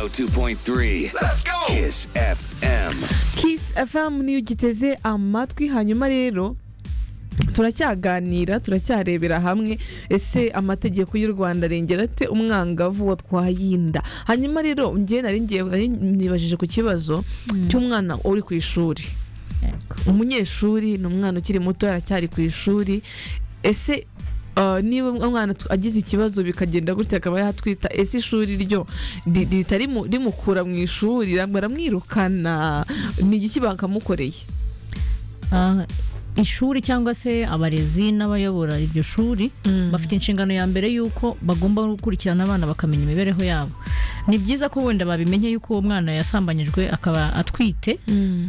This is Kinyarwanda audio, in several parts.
102.3 Let's go! Kiss FM. Kiss FM niyo ugiteze amatwi hanyuma rero turacyaganira turacyarebera hamwe ese amategeko y'u rwanda arengera ate umwangavu watwaye inda hanyuma rero ngewe nari ngiye nari nibajije ku kibazo cy'umwana uri ku ishuri umunyeshuri ni umwana ukiri muto aracyari ku ishuri ese uh, niba umwana t- agize ikibazo bikagenda gutya akaba yatwita ese ishuri ryo ri- rihita rimu- rimukura mu ishuri ram- baramwirukana ni igiki bakamukoreye Ah, ishuri cyangwa se abarezi n'abayobora iryo shuri bafite inshingano ya mbere y'uko bagomba gukurikirana abana bakamenya imibereho yabo ni byiza ko wenda babimenye y'uko uwo mwana yasambanyijwe akaba atwite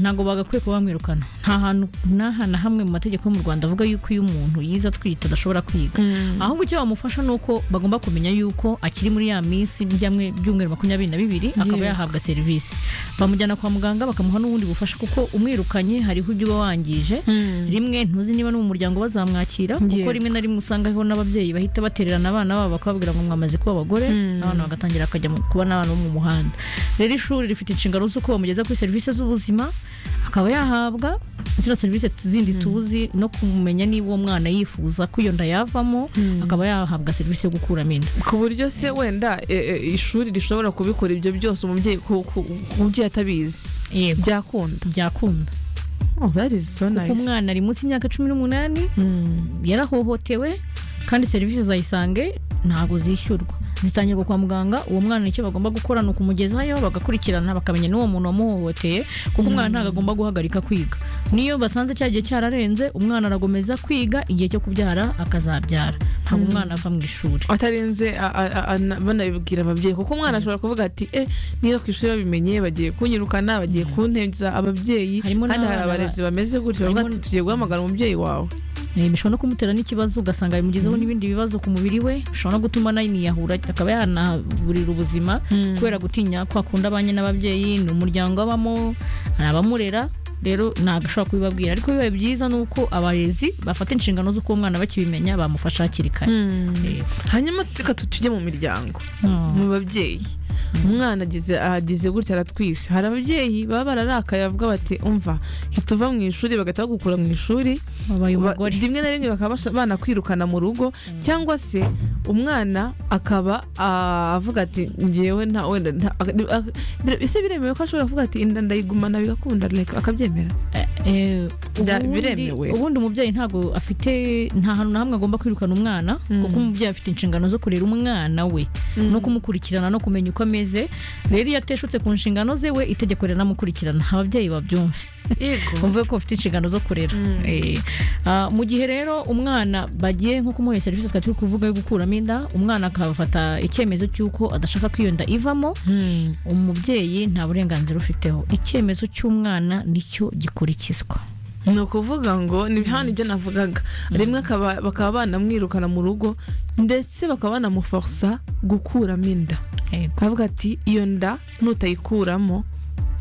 ntabwo bagakwiye kuba bamwirukana nta hantu n'aha na hamwe mu mategeko yo mu rwanda avuga y'uko iyo umuntu yize atwite adashobora kwiga ahubwo icyo bamufasha ni uko bagomba kumenya y'uko akiri muri ya minsi byamwe byumweru makumyabiri na bibiri akaba Yeah. yahabwa serivisi bamujyana kwa muganga bakamuha n'ubundi bufasha kuko umwirukanye hariho ibyo uba wangije rimwe ntuzi niba ni mu muryango bazamwakira kuko Yeah. rimwe na rimwe usanga hariho n'ababyeyi bahita batererana abana babo bakababwira ngo mwamaze kuba abagore abana bagatangira bakajya mu- kuba n'abana bo mu muhanda rero ishuri rifite inshingano z'uko bamugeza kuri serivisi z'ubuzima akaba yahabwa zino serivisi zindi tuzi no kumenya niba uwo mwana yifuza ko iyo nda yavamo akaba yahabwa serivisi yo gukuramo inda ku buryo se wenda e, e, ishuri rishobora kubikora ibyo byose umubyeyi ku- ku- ku mubyeyi atabizi yego byakunda byakunda oh, that is so kuko nice umwana ari munsi y'imyaka cumi n'umunani Mm. yarahohotewe kandi serivisi zayisange ntabwo zishyurwa zitangirwa kwa muganga uwo mwana icyo bagomba gukora ni ukumugezayo bagakurikirana bakamenya n'uwo muntu wamuhohoteye kuko umwana ntabwo agomba guhagarika kwiga niyo basanze cya gihe cyararenze umwana aragomeza kwiga igihe cyo kubyara akazabyara ntabwo umwana ava mu ishuri atarenze a- a- a- na- banabibwira ababyeyi kuko umwana ashobora kuvuga ati eh niba ku ishuri babimenye bagiye kunyirukana bagiye kuntebya ababyeyi Harimo kandi hari n'abana ba- abarezi bameze gutyo bavuga harimo- ati tugiye guhamagara umubyeyi wawe Eh, bishobora no kumutera n'ikibazo ugasanga bimugezeho n'ibindi bibazo ku mubiri we bishobora no gutuma naniyahura akaba yanaburira ubuzima kubera gutinya ko akunda abanye n'ababyeyi ni umuryango abamo hari abamurera rero ntabwo ashobora kubibabwira ariko biba byiza ni uko abarezi bafata inshingano z'uko uwo mwana bakibimenya bamufasha hakiri kare Eh, hanyuma reka tu- tujye mu miryango mm, mu babyeyi umwana agize ahagize gutya aratwise hari ababyeyi baba bararakaye bavuga bati umva hita uva mu ishuri bagahita bagukura mu ishuri wabaye Ba- umugore rimwe na rimwe bakaba basha- banakwirukana mu rugo cyangwa se umwana akaba ah, avuga ati ngewe nta wenda nta- ak- ak- bire- ese biremewe ko ashobora kuvuga ati inda ndayigumana bigakunda like, akabyemera Eh, Bya- ubundi- biremewe. ubundi umubyeyi ntabwo afite nta hantu na hamwe agomba kwirukana umwana kuko umubyeyi afite inshingano zo kurera umwana we no kumukurikirana no kumenya uko ameze rero iyo ateshutse ku nshingano ze we itegeko riramukurikirana ababyeyi babyumve yego bumve ko bafite inshingano zo kurera Eh, ah, mu gihe rero umwana bagiye nko kumuha serivisi twari turi kuvuga yo gukuramo inda umwana akafata icyemezo cy'uko adashaka ko iyo nda ivamo umubyeyi nta burenganzira ufiteho icyemezo cy'umwana nicyo gikurikizwa ni ukuvuga ngo ni hano ibyo navugaga rimwe akaba- bakaba banamwirukana mu rugo ndetse bakaba banamuforosa gukuramo inda Yego. akavuga ati iyo nda nutayikuramo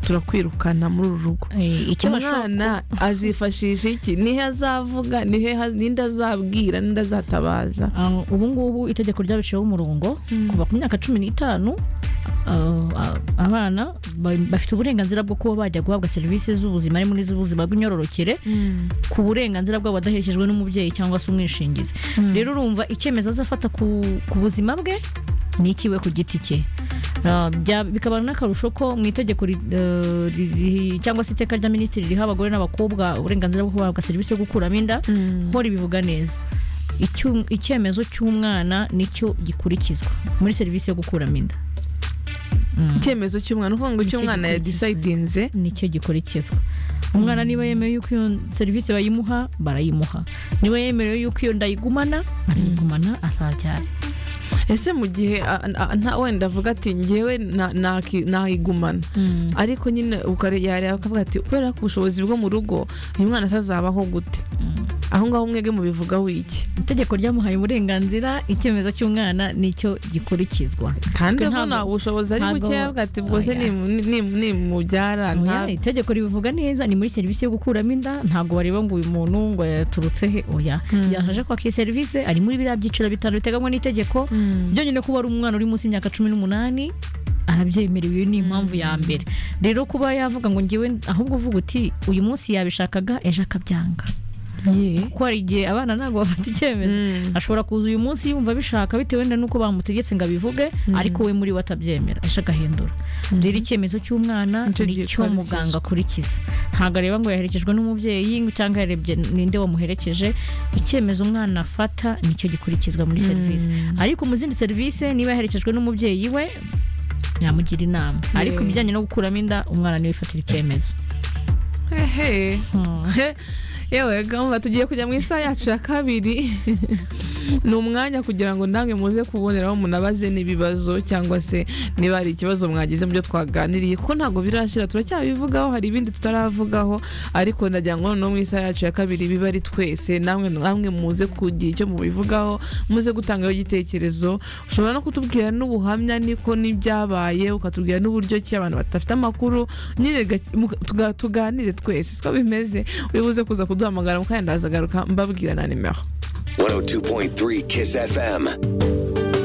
turakwirukana muri uru rugo Eh, icyo bashobora- umwana azifashisha iki niho azavuga nihe ha- ninde azabwira ninde azatabaza Ah, ubu ngubu itegeko ryabiciyeho umurongo kuva ku myaka cumi n'itanu ah, ah, abana ba- bafite uburenganzira bwo kuba bajya guhabwa serivisi z'ubuzima harimo n'iz'ubuzima bw'imyororokere ku burenganzira bwabo badaherekejwe n'umubyeyi cyangwa se umwishingizi rero urumva icyemezo azafata ku, ku buzima bwe ni ikiwe ku giti cye Ah, bya- bikaba n'akarusho ko mu itegeko ri- eh, ri- ri- cyangwa se iteka rya minisitiri riha abagore n'abakobwa uburenganzira bwo guhabwa serivisi yo gukuramo inda hora ibivuga neza Icyu- icyemezo cy'umwana nicyo gikurikizwa muri serivisi yo gukuramo inda icyemezo cy'umwana uvuga ngo Nicyo cy'umwana gikurikizwa. yadisayidinze nicyo gikurikizwa umwana niba yemewe yuko iyo serivisi bayimuha barayimuha niba yemerewe yuko iyo ndayigumana barayigumana azabyara ese mu gihe a- a- nta wenda avuga ati ngewe na- naki- nayigumana ariko nyine ukare- yareba akavuga ati kubera ko ubushobozi bwo mu rugo uyu mwana atazabaho gute aho ngaho mwebwe mubivuga wiki itegeko ryamuhaye uburenganzira icyemezo cy'umwana nicyo gikurikizwa kandi Ntabwo- nta bushobozi ari ntabwo- bukeya avuga ati bwose Oya. nimu- nimu- nimubyara Oya, nta- itegeko ribivuga neza ni muri serivisi yo gukuramo inda ntabwo bareba ngo uyu muntu ngo yaturutse he oya yaje kwaka iyi serivisi ari muri biriya byiciro bitanu biteganywa n'itegeko byonyine kuba ari umwana uri munsi y'imyaka cumi n'umunani arabyemerewe iyo ni impamvu ya mbere rero kuba yavuga ngo ngewe ahubwo uvuga uti uyu munsi yabishakaga ejo akabyanga ye kuko hari igihe abana ntabwo bafata icyemezo ashobora kuza uyu munsi yumva abishaka bitewe na n'uko bamutegetse ngo abivuge ariko we muri we atabyemera ejo agahindura rero icyemezo cy'umwana Nicyo ni cyo gikurikiza. muganga akurikiza ntabwo areba ngo yaherekejwe n'umubyeyi cyangwa yarebye ninde wamuherekeje icyemezo umwana afata nicyo gikurikizwa muri serivisi ariko mu zindi serivisi niba yaherekejwe n'umubyeyi we yamugira inama ariko Yeah. ibijyanye no gukuramo inda umwana niwe ufatira icyemezo hehe Hmm. yewe gamba tugiye kujya mu isaha yacu ya kabiri ni umwanya kugira ngo ndange muze kuboneraho munabaze n'ibibazo cyangwa se niba hari ikibazo mwagize mu byo twaganiriye ko ntabwo birashira turacyabivugaho hari ibindi tutaravugaho ariko ndagira ngo noneho mu isaha yacu ya kabiri biba ari twese namwe namwe muze kugira icyo mubivugaho muze gutangaho igitekerezo ushobora no kutubwira n'ubuhamya niko n'ibyabaye ukatubwira n'uburyo ki abantu badafite amakuru nyine ga- mu- tuga- tuganire twese siko bimeze uri buze kuza kuduhamagara mu kanya ndazagaruka mbabwira na nimero 102.3 Kiss FM.